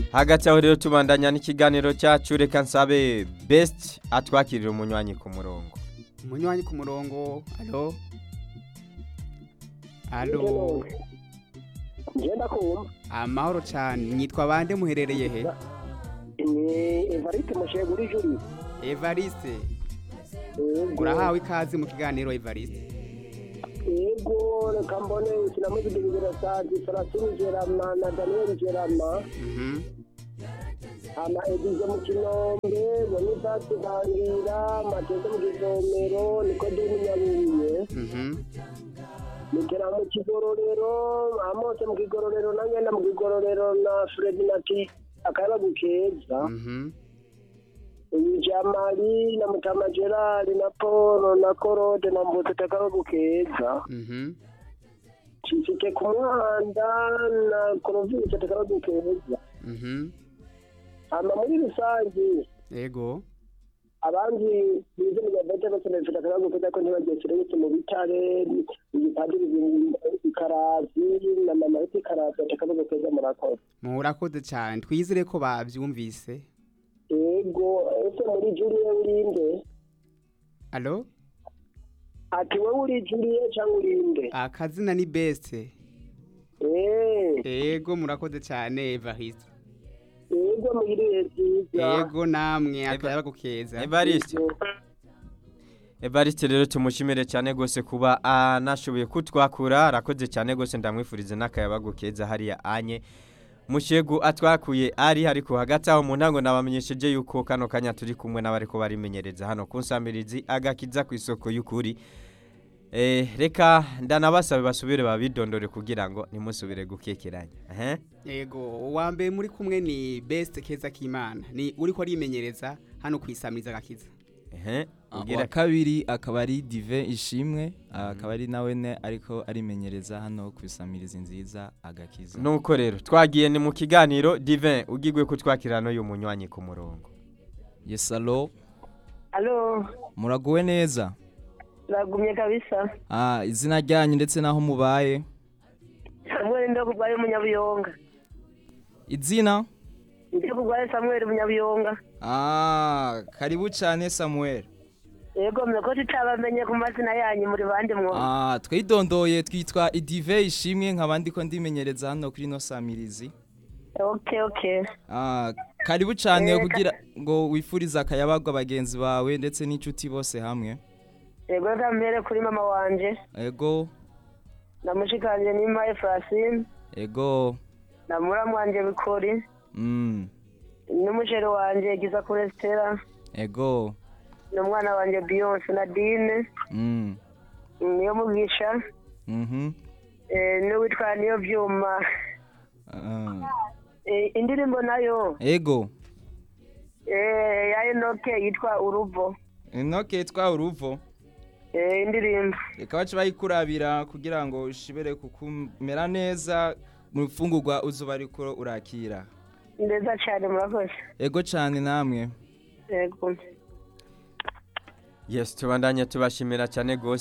hagati aho rero tubandanya n'ikiganiro cyacu reka nsabe best atwakirira umunywanyi ku murongo umunywanyi ku murongo alo alo ngenda kumva amahoro cyane nyitwa bande muherereye he ni evariste mushego uri juri evariste yego urahawe ikaze mu kiganiro evariste yego reka mbone sinamuzigirira sadi sarasini gerama na daniel gerama Mhm. ama edize mu kinombe bonifasi bangira mateze mu kivomero nikodeni nyabuye Mhm. nigera mu kigororero amose mu kigororero na nyenda mu kigororero na fredi nati akayabagu keza Mhm. uyu jamali na mutama gerard na paul na korode na mbutete akayabagu keza Mhm. cisike ku muhanda na korovisi akayabagu keza Mhm. hama muri rusange Ego. abandi bize mu gavete bose bafite akayabagu keza ko ntibagesere bose mu bitare igipadiri ikarazi na mama wite ikarazi akayabagu keza murakoze Murakoze cyane twizere ko bavyumvise. ego ese muri juriye urinde Alo? ati wowe uri juriye cyangwa urinde Akazina ni best. Eh, Ego murakoze cyane Evariste. ego mugiriye byiza Ego namwe akayabagu keza. evariste evariste rero tumushimire cyane rwose kuba anashoboye kutwakura arakoze cyane rwose ndamwifuriza n'akayabagu keza hariya anye mushegu atwakuye ari ariko hagati aho mu ntango nabamenyesheje yuko kano kanya turi kumwe n'abariko barimenyereza hano ku nsamirizi agakiza ku isoko y'ukuri Eh, reka ndanabasabe basubire babidondore kugira ngo ntimusubire gukekeranya ehe Ego uwa mbere muri kumwe ni best keza k'Imana. Ni uriko arimenyereza hano kwisamiriza gakiza. ehe uwa ugira kabiri akaba ari dive ishimwe akaba ari nawe ne ariko arimenyereza hano ku isamirizi nziza agakiza nuko rero twagiye ni mu kiganiro divin ugigwe kutwakira n'uyu munywanyi ku murongo yesalo alo muraguwe neza nagumye kabisa ah, izina ryanyu ndetse n'aho mubaye samuel ndo kurwaye umunyabuyonga izina ndi kurwaye samuel umunyabuyonga ah, karibu cyane samuel ego mwe ko tutabamenye ku mazina yanyu muri bandi mwo ah, twidondoye twitwa idive ishimwe nkaba ndiko ndimenyereza hano kuri no samirizi okay okay ah, karibu cyane Eh, kugira ngo wifurize akayabaga bagenzi bawe ndetse n'inshuti bose hamwe ego reka mpere kuri mama wanje ego namushikanje n'impa efrasine ego na muramu wanje bikori mm, n'umusheri wanje giza kuri stella ego n'umwana wanje beyonce na dine mm, niyo mugisha mhm, eh, n'uwitwa niyo vyuma ah, Eh, indirimbo nayo ego eh, ya enoke yitwa uruvo inoke twa uruvo Eh, indirimbo reka bace bayikurabira kugira ngo ushobore kukumera neza mu mfungurwa uzuba ariko urakira ndeza cyane murakoze ego cyane namwe yego yes tubandanye tubashimira cyane rwose